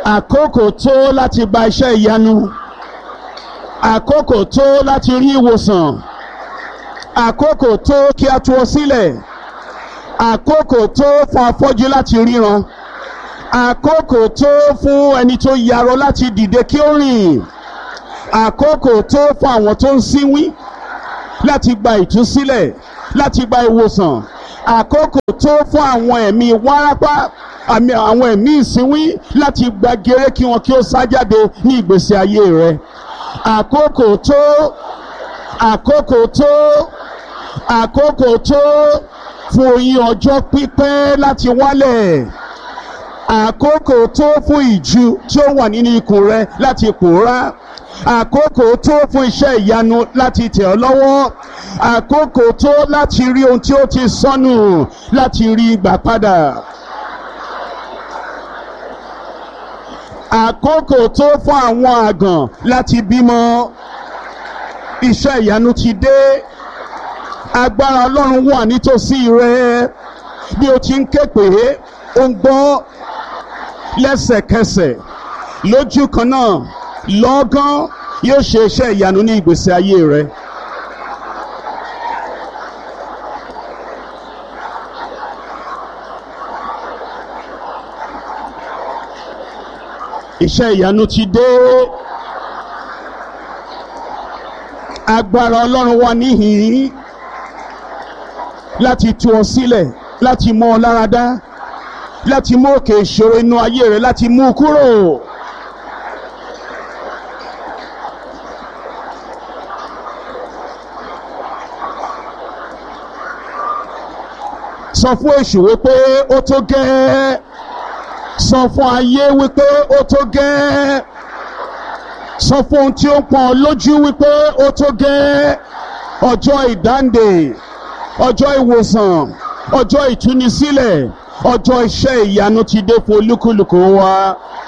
àkókò tó láti gba iṣẹ́ ìyanu àkókò tó láti rí ìwòsàn àkókò tó kí a tú ọ sílẹ̀ àkókò tó fún afọ́jú láti ríran àkókò tó fún ẹni tó yarọ láti dìde kí ó rìn àkókò tó fún àwọn tó ń sínwín láti gba ìtúsílẹ̀ láti gba ìwòsàn àkókò tó fún àwọn ẹ̀mí wárápá àmì àwọn ẹ̀mí ìsínwín láti gba gèrè kí wọn kí ó sá jáde ní ìgbésí ayé rẹ àkókò tó àkókò tó àkókò tó fún oyin ọjọ́ pípẹ́ láti wálẹ̀ àkókò tó fún ìju tí ó wà nínú ikùn rẹ láti pòórá àkókò tó fún iṣẹ́ ìyanu láti tẹ̀ ọ́ lọ́wọ́ àkókò tó láti rí ohun tí ó ti sọnù láti rí gbà padà. àkókò tó fún àwọn àgàn láti bímọ iṣẹ́ ìyanu ti dé agbára ọlọ́run wà nítòsí rẹ bí o ti ń ké pé ó ń gbọ́ lẹ́sẹ̀kẹsẹ̀ lójú kan náà lọ́gán yóò ṣe iṣẹ́ ìyanu ní ìgbésí ayé rẹ. iṣẹ́ ìyanu ti dé agbára ọlọ́run wà níhìn-ín láti tú ọ sílẹ̀ láti mọ ọ lára dá láti mú òkè ìṣòro inú ayé rẹ láti mú u kúrò. sọ fún èṣù wípé ó tó gẹ́ẹ́ sọ fún ayé wípé ó tó gẹ́ẹ́ sọ fún ohun tí ó ń pọn lójú wípé ó tó gẹ́ẹ́ ọjọ́ ìdáǹdè ọjọ́ ìwòsàn ọjọ́ ìtúnisílẹ̀ ọjọ́ iṣẹ́ ìyanu ti dé fún olúkúlùkù wa.